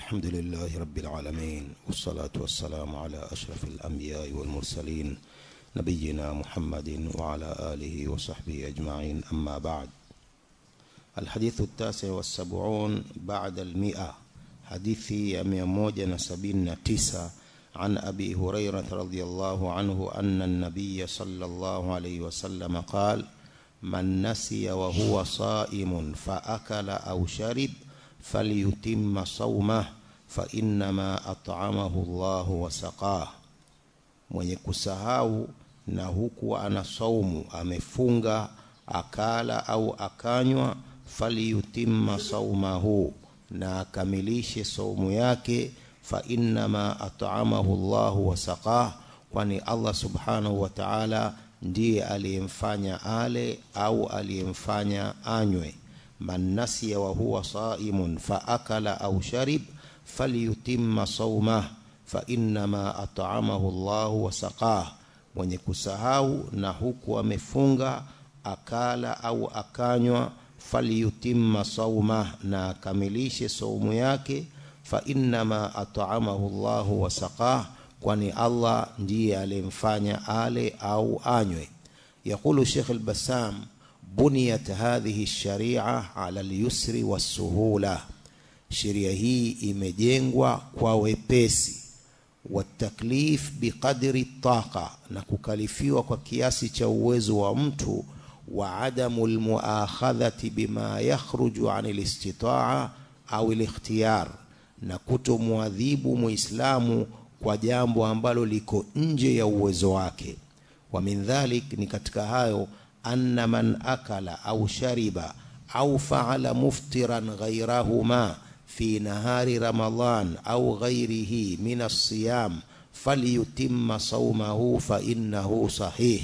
الحمد لله رب العالمين والصلاة والسلام على أشرف الأنبياء والمرسلين نبينا محمد وعلى آله وصحبه أجمعين أما بعد الحديث التاسع والسبعون بعد المئة حديث يميموجة سبين تسعة عن أبي هريرة رضي الله عنه أن النبي صلى الله عليه وسلم قال من نسي وهو صائم فأكل أو شرب فليتم صومه فإنما أطعمه الله وسقاه mwenye kusahau na huku ana saumu amefunga akala au akanywa faliyutimma saumahu na akamilishe saumu yake fa innama at'amahu Allahu wa saqah kwani Allah subhanahu wa ta'ala ndiye aliyemfanya ale au aliyemfanya anywe man nasiya wa huwa saimun fa akala au sharib falyutimma saumah fa innama at'amahu Allahu wa saqah mwenye kusahau na huku amefunga akala au akanywa falyutimma saumah na akamilishe saumu yake fa innama at'amahu Allahu wa saqah kwani Allah ndiye aliyemfanya ale au anywe يقول شيخ البسام بنيت هذه الشريعة على اليسر والسهولة sheria hii imejengwa kwa wepesi wataklif biqadri taqa na kukalifiwa kwa kiasi cha uwezo wa mtu wa adamu almuakhadhati bima yakhruju an alistitaa au alikhtiyar na kutomwadhibu muislamu kwa jambo ambalo liko nje ya uwezo wake wa min dhalik ni katika hayo anna man akala au shariba au faala muftiran ghayrahuma fi nahari ramadan au ghayrihi min as-siyam falyutimma sawmahu fa innahu sahih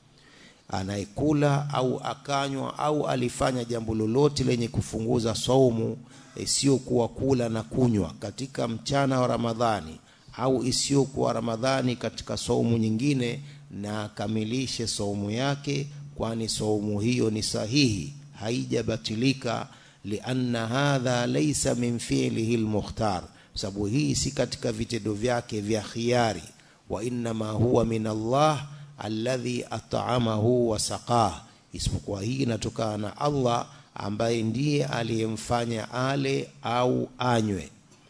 anayekula au akanywa au alifanya jambo lolote lenye kufunguza saumu isiyokuwa kula na kunywa katika mchana wa Ramadhani au isiyokuwa Ramadhani katika saumu nyingine na akamilishe saumu yake kwani saumu hiyo ni sahihi haijabatilika lianna hadha laysa min fi'lihi almukhtar sababu hii si katika vitendo vyake vya khiari wa inma huwa min Allah alladhi at'amahu wa saqah isipokuwa hii inatokana na Allah ambaye ndiye aliyemfanya ale au anywe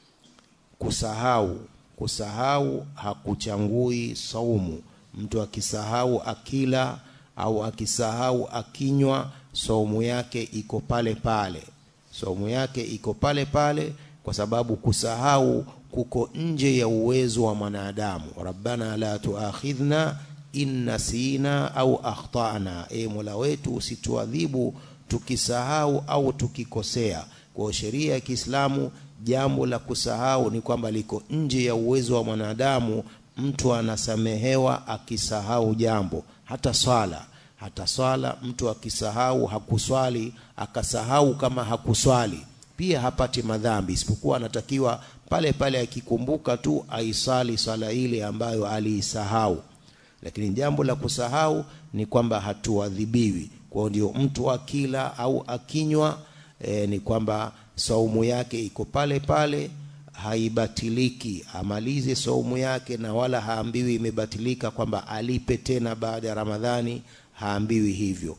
kusahau kusahau hakuchangui saumu mtu akisahau akila au akisahau akinywa saumu yake iko pale pale saumu yake iko pale pale kwa sababu kusahau kuko nje ya uwezo wa mwanadamu rabbana la tuakhidhna in nasina au akhtana e mola wetu usituadhibu tukisahau au tukikosea kwa sheria ya Kiislamu jambo la kusahau ni kwamba liko nje ya uwezo wa mwanadamu mtu anasamehewa akisahau jambo hata swala hata swala mtu akisahau hakuswali akasahau kama hakuswali pia hapati madhambi isipokuwa anatakiwa pale pale akikumbuka tu aisali swala ile ambayo aliisahau lakini jambo la kusahau ni kwamba hatuadhibiwi kwa ndio mtu akila au akinywa e, ni kwamba saumu yake iko pale pale haibatiliki amalize saumu yake na wala haambiwi imebatilika kwamba alipe tena baada ya Ramadhani haambiwi hivyo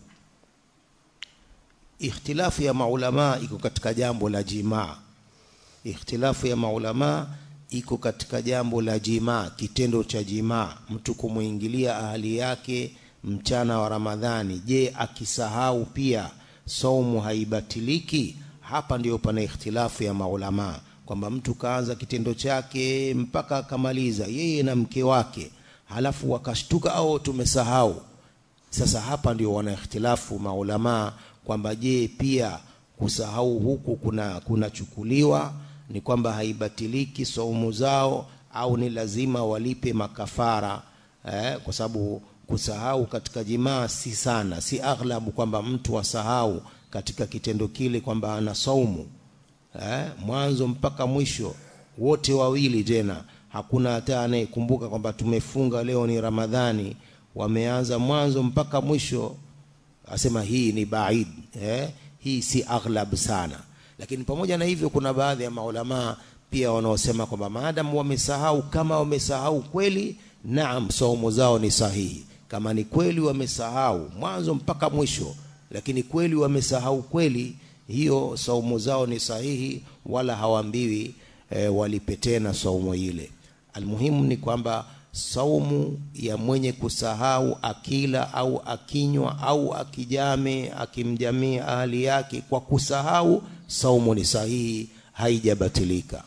ikhtilafu ya maulama iko katika jambo la jimaa ikhtilafu ya maulama iko katika jambo la jimaa kitendo cha jimaa mtu kumuingilia ahali yake mchana wa Ramadhani je akisahau pia saumu haibatiliki hapa ndiyo pana ikhtilafu ya maulama kwamba mtu kaanza kitendo chake mpaka akamaliza yeye na mke wake halafu wakashtuka au tumesahau sasa hapa ndio wana ikhtilafu maulama kwamba je pia kusahau huku kuna kunachukuliwa ni kwamba haibatiliki saumu zao au ni lazima walipe makafara eh, kwa sababu kusahau katika jimaa si sana si aghlabu kwamba mtu asahau katika kitendo kile kwamba ana saumu eh, mwanzo mpaka mwisho wote wawili tena hakuna hata anayekumbuka kwamba tumefunga leo ni Ramadhani wameanza mwanzo mpaka mwisho asema hii ni baid eh, hii si aghlab sana lakini pamoja na hivyo kuna baadhi ya maulamaa pia wanaosema kwamba maadamu wamesahau kama wamesahau kweli naam saumu zao ni sahihi kama ni kweli wamesahau mwanzo mpaka mwisho lakini kweli wamesahau kweli hiyo saumu zao ni sahihi wala hawaambiwi e, walipe tena saumu ile almuhimu ni kwamba saumu ya mwenye kusahau akila au akinywa au akijame akimjamia ahali yake kwa kusahau saumu ni sahihi haijabatilika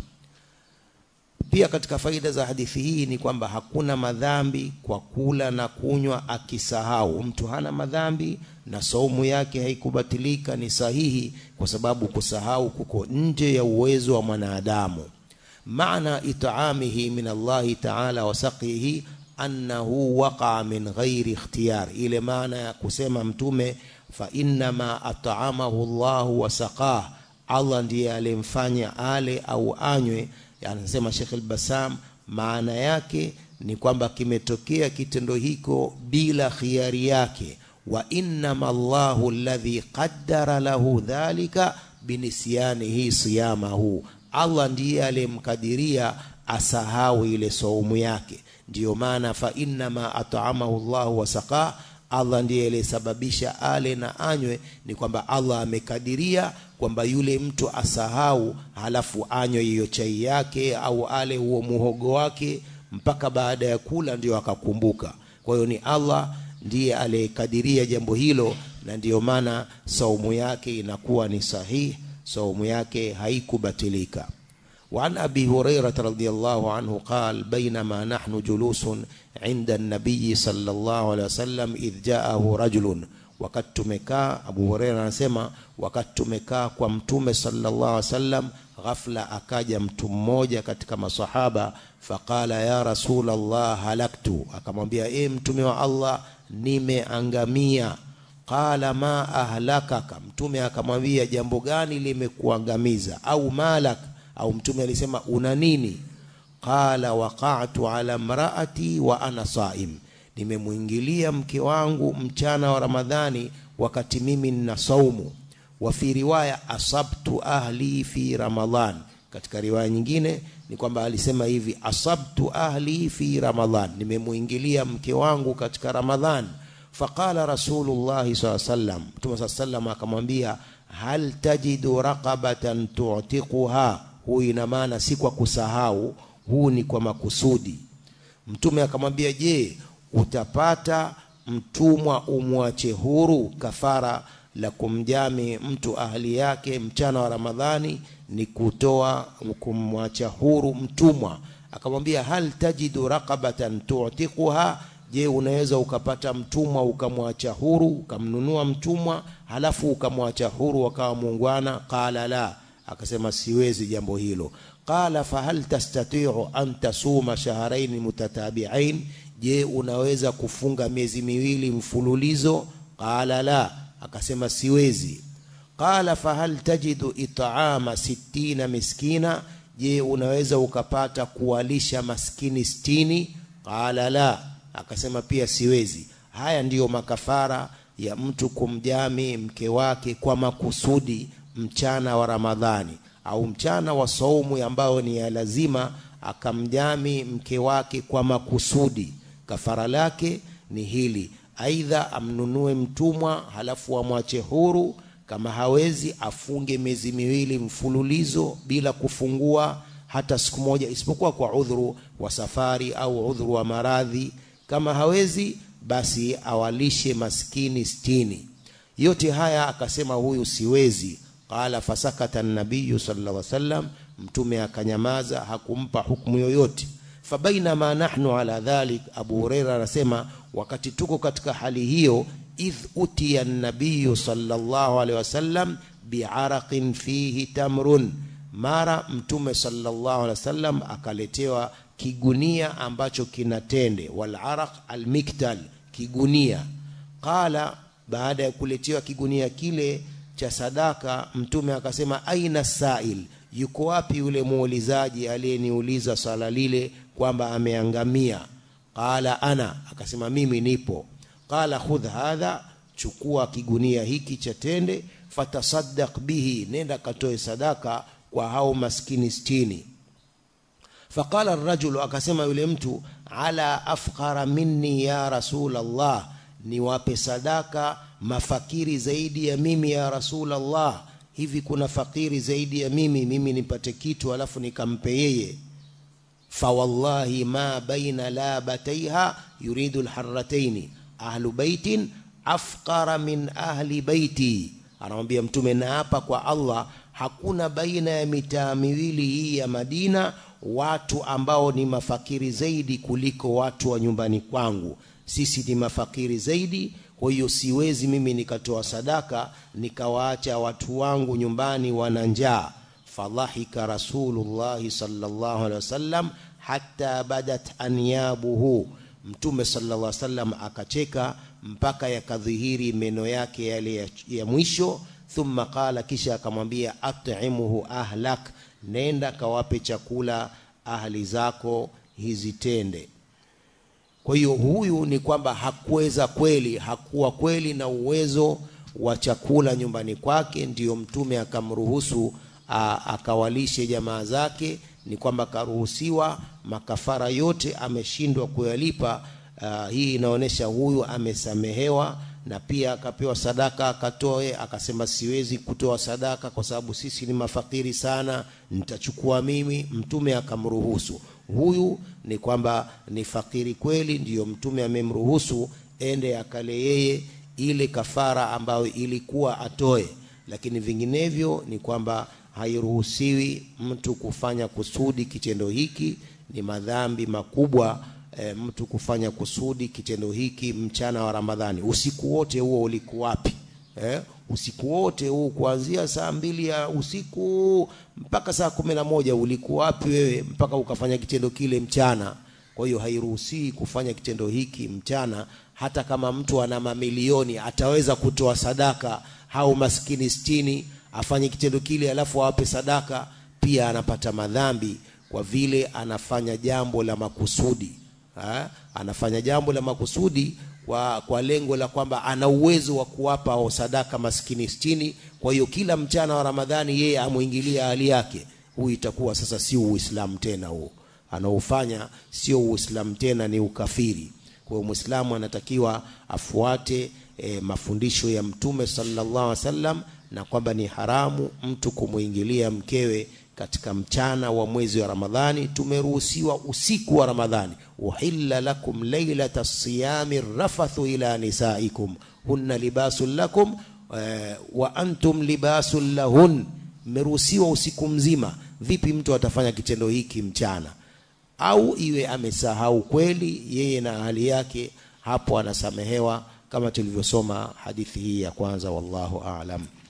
pia katika faida za hadithi hii ni kwamba hakuna madhambi kwa kula na kunywa akisahau mtu hana madhambi na saumu yake haikubatilika ni sahihi kwa sababu kusahau kuko nje ya uwezo wa mwanadamu maana itaamihi min Allahi ta'ala wa saqihi annahu waqa'a min ghairi ikhtiyar ile maana ya kusema mtume fa innama at'amahu Allahu wa saqah Allah ndiye alimfanya ale au anywe anasema Sheikh al-Bassam maana yake ni kwamba kimetokea kitendo hiko bila khiari yake wa innama Allahu alladhi qaddara lahu dhalika binisyanihi siyamahu Allah ndiye aliyemkadiria asahau ile saumu yake ndiyo maana fa innama at'amahu Allahu wa saqa Allah ndiye aliyesababisha ale na anywe ni kwamba Allah amekadiria kwamba yule mtu asahau halafu anywe hiyo chai yake au ale huo muhogo wake mpaka baada ya kula ndio akakumbuka kwa hiyo ni Allah ndiye aliyekadiria jambo hilo na ndiyo maana saumu yake inakuwa ni sahihi saumu yake haikubatilika وعن أبي هريرة رضي الله عنه قال بينما نحن جلوس عند النبي صلى الله عليه وسلم إذ جاءه رجل wakati tumekaa Abu Huraira anasema wakati tumekaa kwa mtume sallallahu alaihi wasallam ghafla akaja mtu mmoja katika masahaba faqala ya rasulallah halaktu akamwambia e mtume wa Allah nimeangamia qala ma ahlakaka mtume akamwambia jambo gani limekuangamiza au malak au mtume alisema una nini qala waqa'tu ala mraati wa ana saim nimemwingilia mke wangu mchana wa ramadhani wakati mimi nina saumu wa fi riwaya asabtu ahli fi ramadhan katika riwaya nyingine ni kwamba alisema hivi asabtu ahli fi ramadhan nimemwingilia mke wangu katika ramadhan faqala rasulullah saa sallam mtume saa sallam akamwambia hal tajidu raqabatan tu'tiquha huu ina maana si kwa kusahau huu ni kwa makusudi mtume akamwambia je utapata mtumwa umwache huru kafara la kumjami mtu ahli yake mchana wa ramadhani ni kutoa kumwacha huru mtumwa akamwambia hal tajidu raqabatan tu'tiquha je unaweza ukapata mtumwa ukamwacha huru ukamnunua mtumwa halafu ukamwacha huru wakawa muungwana qala la akasema siwezi jambo hilo qala fahal tastati'u an tasuma shahrayn mutatabi'ain je unaweza kufunga miezi miwili mfululizo qala la akasema siwezi qala fahal tajidu it'ama sittina miskina je unaweza ukapata kuwalisha maskini sitini qala la akasema pia siwezi haya ndiyo makafara ya mtu kumjami mke wake kwa makusudi mchana wa ramadhani au mchana wa saumu ambao ni ya lazima akamjami mke wake kwa makusudi kafara lake ni hili aidha amnunue mtumwa halafu amwache huru kama hawezi afunge miezi miwili mfululizo bila kufungua hata siku moja isipokuwa kwa udhuru wa safari au udhuru wa maradhi kama hawezi basi awalishe maskini stini yote haya akasema huyu siwezi qala fasakata nabiyu sallallahu alaihi wasallam mtume akanyamaza hakumpa hukumu yoyote fabainama nahnu ala dhalik abu huraira anasema wakati tuko katika hali hiyo idh utiya nabiyu sallallahu alaihi wasallam biaraqin fihi tamrun mara mtume sallallahu alaihi wasallam akaletewa kigunia ambacho kina tende wal araq al miktal kigunia qala baada ya kuletewa kigunia kile cha sadaka mtume akasema aina sail yuko wapi yule muulizaji aliyeniuliza swala lile kwamba ameangamia qala ana akasema mimi nipo qala khudh hadha chukua kigunia hiki cha tende fatasaddaq bihi nenda katoe sadaka kwa hao maskini stini faqala rajulu akasema yule mtu ala afqara minni ya rasul allah niwape sadaka mafakiri zaidi ya mimi ya rasul allah hivi kuna fakiri zaidi ya mimi mimi nipate kitu alafu nikampe yeye fawallahi ma baina labataiha yuridu lharataini ahlu baitin afqara min ahli baiti anamwambia mtume na hapa kwa allah hakuna baina ya mitaa miwili hii ya madina watu ambao ni mafakiri zaidi kuliko watu wa nyumbani kwangu sisi ni mafakiri zaidi kwa hiyo siwezi mimi nikatoa sadaka nikawaacha watu wangu nyumbani wana njaa fadhahika rasulullahi sallallahu alaihi wasallam hatta badat anyabuhu mtume sallallahu alaihi wasallam akacheka mpaka yakadhihiri meno yake yale ya, ya mwisho thumma qala kisha akamwambia at'imuhu ahlak nenda kawape chakula ahli zako hizi tende kwa hiyo huyu ni kwamba hakuweza kweli hakuwa kweli na uwezo wa chakula nyumbani kwake ndiyo mtume akamruhusu akawalishe jamaa zake ni kwamba karuhusiwa makafara yote ameshindwa kuyalipa uh, hii inaonyesha huyu amesamehewa na pia akapewa sadaka akatoe akasema siwezi kutoa sadaka kwa sababu sisi ni mafakiri sana nitachukua mimi mtume akamruhusu huyu ni kwamba ni fakiri kweli ndiyo mtume amemruhusu ende akale yeye ile kafara ambayo ilikuwa atoe lakini vinginevyo ni kwamba hairuhusiwi mtu kufanya kusudi kitendo hiki ni madhambi makubwa e, mtu kufanya kusudi kitendo hiki mchana wa ramadhani usiku wote huo ulikuwa wapi eh, usiku wote huu kuanzia saa mbili ya usiku mpaka saa kumi na moja ulikuwa wapi wewe mpaka ukafanya kitendo kile mchana kwa hiyo hairuhusii kufanya kitendo hiki mchana hata kama mtu ana mamilioni ataweza kutoa sadaka au maskini stini afanye kitendo kile alafu awape sadaka pia anapata madhambi kwa vile anafanya jambo la makusudi ha? anafanya jambo la makusudi kwa, kwa lengo la kwamba ana uwezo wa kuwapa sadaka maskini stini kwa hiyo kila mchana wa ramadhani yeye amwingilia hali yake huu itakuwa sasa sio uislamu tena huo anaofanya sio uislamu tena ni ukafiri kwa hiyo mwislamu anatakiwa afuate e, mafundisho ya mtume sallallahu alaihi wasallam na kwamba ni haramu mtu kumwingilia mkewe katika mchana wa mwezi wa ramadhani tumeruhusiwa usiku wa ramadhani uhilla lakum lailata siyami rafathu ila nisaikum hunna libasun lakum eh, wa antum libasun lahun mmeruhusiwa usiku mzima vipi mtu atafanya kitendo hiki mchana au iwe amesahau kweli yeye na hali yake hapo anasamehewa kama tulivyosoma hadithi hii ya kwanza wallahu aalam